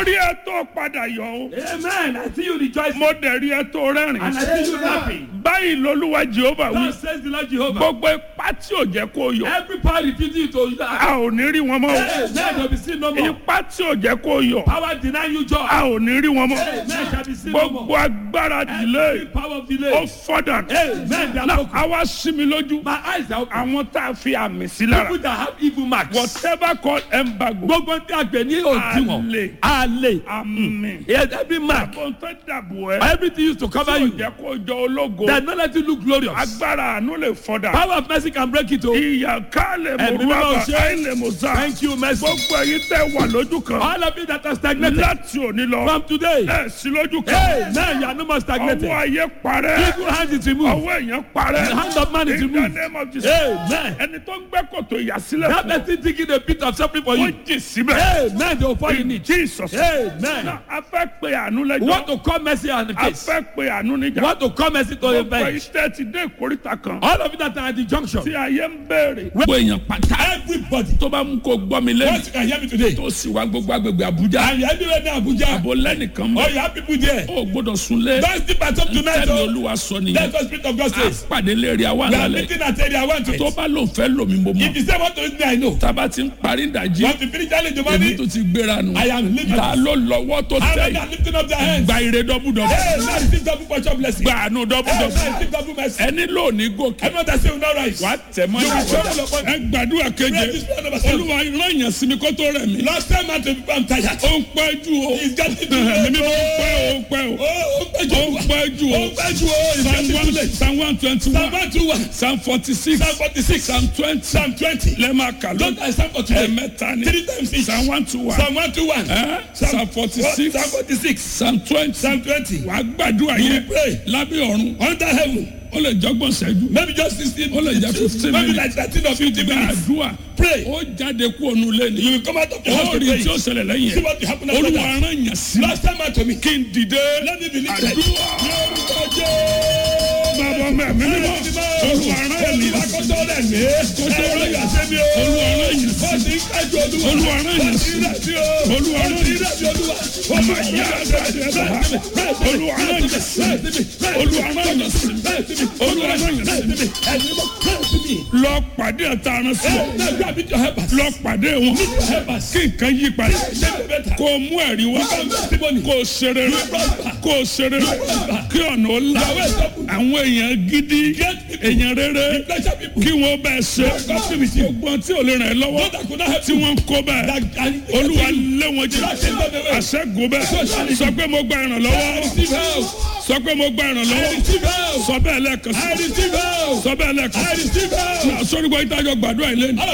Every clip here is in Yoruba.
rí ẹ tó padà yọ o Amen. I see you rejoicing. mo dẹ̀ rí ẹ tó And rẹ́rìn I see you laughing. báyìí lolúwa jehova wí Thus says the Lord Jehovah. gbogbo ipá tí ò jẹ́ kó yọ Every power refusing you to a laugh. ò ní rí wọn mọ́ o Amen. Shall be seen no more. ipá tí ò jẹ́ kó yọ Power denying you joy. a ò ní rí wọn mọ́ Amen. Shall be seen no gbogbo more. agbára Every dìlé power of ó delay. fọ́dà Amen. They are náà broken. a wá sí mi lójú My eyes are open. àwọn tá a fi àmì sí lára People that have evil marks. whatever called embargo Gbogbo tí a gbẹ̀ ní òdiwọ̀n. Àlè. Àlè. àmì Yes, every mark. àbọ̀ tó dàbò ẹ́ Everything used to cover tí ò you. jẹ́ kó jọ ológo That not let you look glorious. agbára àánú lè fọ́dà Power of mercy can break it. Oh. ìyà ká lè mú Ẹ̀mí mímọ́ rọ́bà ṣe. káì lè mú sá Thank you, mercy. gbogbo ẹ̀yin tẹ́ wà lójú kan All of you that are stagnated. láti òní lọ From today. ẹ̀ sí lójú kan Hey, now you are no more ọwọ́ stagnated. ayé parẹ́ Evil hand is removed. ọwọ́ èèyàn parẹ́ The hand of man is in the removed. name of Jesus Amen. ẹni tó ń gbẹ́ kòtò ìyàsílẹ̀ That fún person digging a pit of suffering for ó you. jì síbẹ̀ Amen. They will fall in in it. Jesus Amen. Now, a fẹ́ pe àánú We lẹ́jọ́ want to call mercy on the a case. fẹ́ pe àánú We níjà want to call mercy to a gbogbo bench. iṣẹ́ ti dé ìkórìtà kan All of you that are at the junction. tí ayé ń béèrè. Gbogbo èèyàn pátá Everybody. tó bá mú kó gbọ́ mi lẹ́nu Once you can hear me today. tó sì wá gbogbo agbègbè Àbújá And you are everywhere now, Abuja. àbò lẹ́nìkan Oh, mọ́ you have people there. ó gbọ́dọ̀ súnlé Don't sleep at home tonight. tẹ́lẹ̀ Oh. Olúwa sọ nìyẹn That's what Spirit of God a says. pàdé lérí àwa We are lálẹ́ meeting at area one to tó it. bá lòun fẹ́ lòmí mo mọ̀ If you say what to me, I know. tába ti ń parí ìdajì Want to finish challenge the èmi money? tó ti gbéra nù I am living. ta ló lọ́wọ́ tó How tẹ̀ many yìí are lifting up their hands? gba ire dọ́bùdọ́bù Hey, now receive double portion blessing. gba àánú Hey, dọ́bùdọ́bù now receive double mercy. ẹni lónìí gòkè Everyone that say will not rise. wàá tẹ̀ mọ́ You will ìyàwó trouble upon ẹ gbàdúrà keje Pray this prayer number seven. olúwa rán yàn sí mi kó tó rẹ̀ mí Last time I told you I'm tired. ó ń pẹ́ jù o He's getting too mímí late. ó ń pẹ́ o ó ń pẹ́ o Oh, ó pẹ́ jù. ó ń pẹ́ jù Ó o pẹ́ jù o. He's psalm getting too one late. psalm one twenty Psalm one one two one. psalm forty six Psalm forty-six. psalm twenty Psalm twenty. lẹ́ẹ̀ma kàló Don't I stand for today? ẹ̀mẹ́ta ni Three times each. psalm one two one Psalm one two one. Eh? psalm forty six Psalm forty-six. psalm twenty Psalm twenty. wàá gbàdúrà You yẹn will pray. lábẹ́ ọ̀run Under heaven. ó lè jọ́gbọ̀n ṣẹ́jú Maybe just sixteen. ó lè jẹ́ fifteen Maybe minutes like thirteen or fifteen minutes. gbàdúrà Pray. ó jáde kú ònú lẹ́nu You will come out of your house ó to rí pray. tí ó ṣẹlẹ̀ lẹ́yìn See ẹ̀ what will happen after olúwa that. rán yàn sí Last time I told me. kí n dìde Let me believe that. àdúrà bàbá mẹ́mí mímọ́ olúwa rán yàn sí Olúwa kó tó rẹ̀ mí. Ẹ̀rọ yàtọ̀ mi o. olúwa rán yàn sí Wọ́n ti ń kájú olúwa. Olúwa rán yàn Wọ́n sí. ti ń rẹ̀ mí o. Olúwa rán Wọ́n ti ń yàn rẹ̀ mí olúwa. ọmọ ìyá àgbàdo olúwa rán yàn sí olúwa rán yàn sí olúwa rán yàn sí lọ pàdé ẹ̀ta aran sí ọ lọ pàdé wọn kí nǹkan yí padà kó o mú ẹ̀rí wá kó o ṣeré rẹ kó o ṣeré rẹ kí ọ̀nà ó là àwọn èèyàn gidi èèyàn rere kí wọ́n bẹ́ẹ̀ ṣe gbogbo tí ò lè ràn ẹ́ lọ́wọ́ tí wọ́n ń kó bẹ́ẹ̀ olúwa lé wọn jẹ àṣẹ́gun bẹ́ẹ̀ sọ pé mo gba ìrànlọ́wọ́ sọ pé mo gba ìrànlọ́wọ́ sọ bẹ́ẹ̀ lẹ́ẹ̀kan sí sọ bẹ́ẹ̀ lẹ́ẹ̀kan sí sọ́ni gbọ́ ìtajọ gbàdúrà ilé ni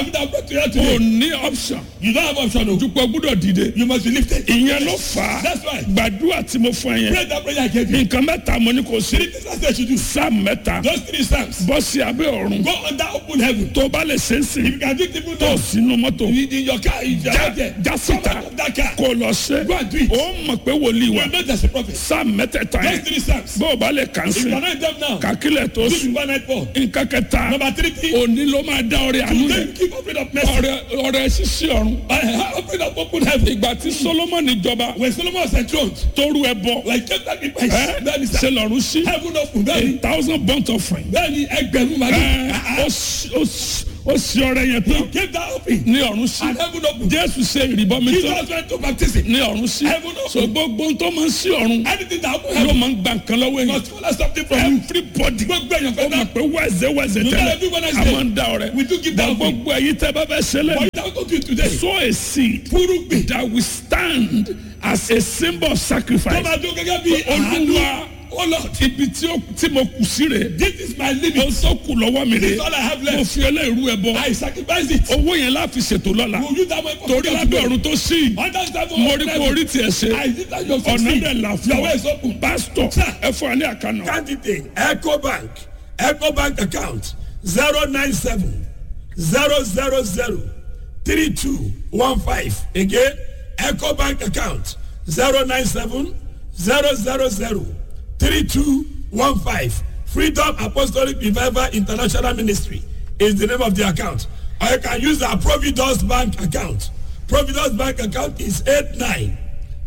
o ní option You don't have option o. dupò gbúdọ̀ dìde You must be lifted. ìyẹn ló fà á That's why. gbàdúrà tí mo fún ẹ yẹn Pray that prayer I gave you. nǹkan mẹ́ta mo ní kò sí Three things I said you do. sáà mẹ́ta Those three psalms. bọ́ sí abẹ́ ọ̀run Go under open heaven. tó bá lè ṣe é sìn You can do it even tó now. sínú mọ́tò In in your car, in your já house there. já Come síta out of that car. kó lọ ṣe Go and do it. ó mọ̀ pé wòlíì wa You know there's a prophet. sáà mẹ́tẹ̀ẹ̀ta Those yẹn three psalms. bó o bá lè kàn If sí you cannot them now, kàkílẹ̀ tó this is sùn one night four. nǹkan kẹta Number three thing. òní ló máa dá ọrẹ àánú Today yẹn you keep opening up mercy. ọrẹ ọrẹ ṣíṣí ọ̀run I have opened up open heaven. ìgbà tí solomoni jọba When Solomon was enthroned, tóru ẹ bọ like just like the ẹ Then he ṣe said, lọ́run sí heaven open. a Then thousand burnt offering then he ẹgbẹ̀rún màlúù. ẹ ó sì- ó sì- ó sì ọrẹ yẹn He tán gave that open. ní ọ̀run sí And heaven open. jésù ṣe ìrìbọmi tán Jesus went to baptism. ní ọ̀run sí Heaven open. so gbogbo tó máa ń sí ọ̀run Anything that open ló heaven máa ń gba nǹkan lọ́wọ́ èèyàn must follow something from you. everybody Gbogbo èèyàn ó fẹ́ mọ̀ náà. pé wẹ́ẹ̀sẹ̀ wẹ́ẹ̀sẹ̀ You know tẹ́lẹ̀ every Wednesday, a máa ń dá ọrẹ We do give bọ̀ that offering. gbogbo ẹ̀yin tẹ́ bá fẹ́ ṣe lẹ́nu But that go to you today. sow a seed Fúrúgbìn. that will stand as a symbol of Tó sacrifice máa dún gẹ́gẹ́ bí àánú. olúwa Oh Lord, ibi tí ó- tí mo kù sí rè this is my ó limit. tó kù lọ́wọ́ mi This rè is all I have mo left. fi ẹlẹ́rú ẹ bọ I sacrifice it. owó yẹn láfi ṣètò lọ́la Will you that way for torí lábẹ́ ọ̀run tó sí Under seven mo rí kó orí tiẹ̀ ṣe I did that your ọ̀nà succeed. dẹ̀ là fún Your way ọ is open. pásítọ̀ Sir. ẹ fún wa ní àkànnà Candidate Ecobank Ecobank account zero nine seven zero zero zero three two one five again Ecobank account zero nine seven zero zero zero three two one five Freedom Apostolic Revival International Ministry is the name of the account or you can use our Providence Bank account Providence Bank account is eight nine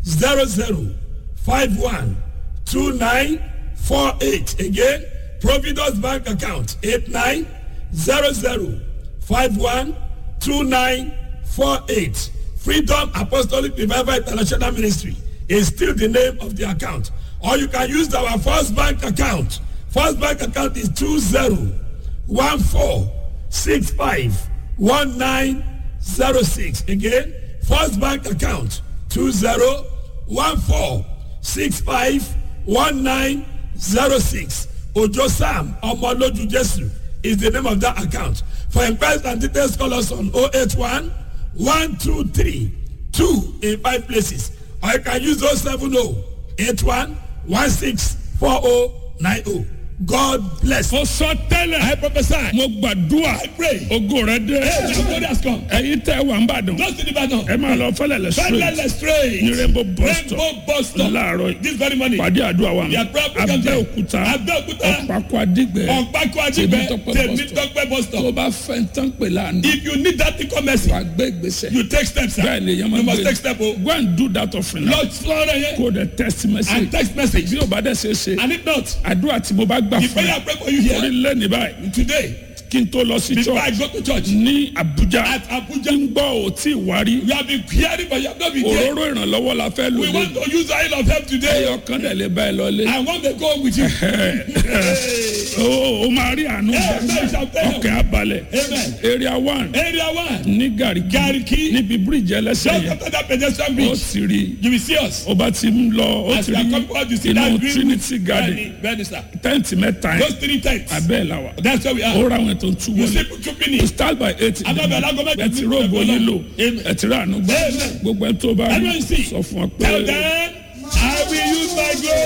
zero zero five one two nine four eight again providence bank account eight nine zero zero five one two nine four eight freedom apostolic revival international ministry is still the name of the account or you can use our first bank account first bank account is two zero one four six five one nine zero six again first bank account two zero one four six five one nine zero six ojo sam ọmọlójú jésù is the name of that account for inquiries and details call us on oh eight one one two three two in five places or you can use oh seven oh eight one one six four oh nine oh god bless. mo sọ tẹ́lẹ̀. i prophesy. mo gbàdúrà. I pray. ogo rẹ dé. Hey, the glory has come. ẹ̀yin tẹ́ wà ń bàdàn. Just in the battle. ẹ máa lọ fẹlẹlẹ Fẹ́lẹ́lẹ̀ straight straight. ní rainbow bus stop Rainbow bus stop. láàárọ̀ yìí. This very morning. pàdé àdúrà wa Their prayer program there. abẹ́òkúta Abẹ́òkúta. ọ̀pákọ̀ adigbẹ́ Ọ̀pákọ̀ Adigbẹ́. Tèmítọ́pẹ́ bus stop. Tèmítọ́pẹ́ bus tó stop. bá fẹ́ tán pè lánàá If you need that incommerce, wà gbé gbèsè you take steps. sir. bẹ́ẹ̀ ni yẹn máa You must gbé take step. o. go and do that offering now Lord sọ̀rọ̀ yẹn. kó o dẹ text message And text message. bí o bá dẹ̀ ṣe é ṣe And if not, àdúrà tí mo bá gbà the fún prayer I ẹ pray for you orí here lẹ́ni báyìí today. kí n tó lọ sí Before I church go to church. ní Abuja At Abuja. ń gbọ́ ò tí ì wárí We have been hearing but you have not been there. òróró ìrànlọ́wọ́ la fẹ́ lò We lé want to use oil of help today. ẹyọ kan dẹ̀ lè bá ẹ lọ lé I want to go with you. o o máa rí àánú Yes, gbà. I shall tell you. ọkẹ́ abalẹ̀ Amen. area one Area one. ní Gariki Gariki. níbi bíríìjì ẹlẹ́sẹ̀ Just yẹn after that pedestrian ó bridge. ti rí You will see us. ó bá ti ń lọ ó As ti we are rí coming out, you see inú that green Trinity Garden Bẹ́ẹ̀ni, bẹ́ẹ̀ni sir. tẹ́ǹtì mẹ́ta Those yẹn three tents. abẹ́ ẹ̀ la wà That's where we ó are. ra àwọn ètò tú You wọlé see Puchupini. to start by eight Adábẹ́ alágọ́mẹ́ ẹ ti róògùn yín lò Amen. ẹ ti rà àánú gbà Amen. gbogbo ẹ tó bá rí Everyone see. sọ fún ọ pé Tell them.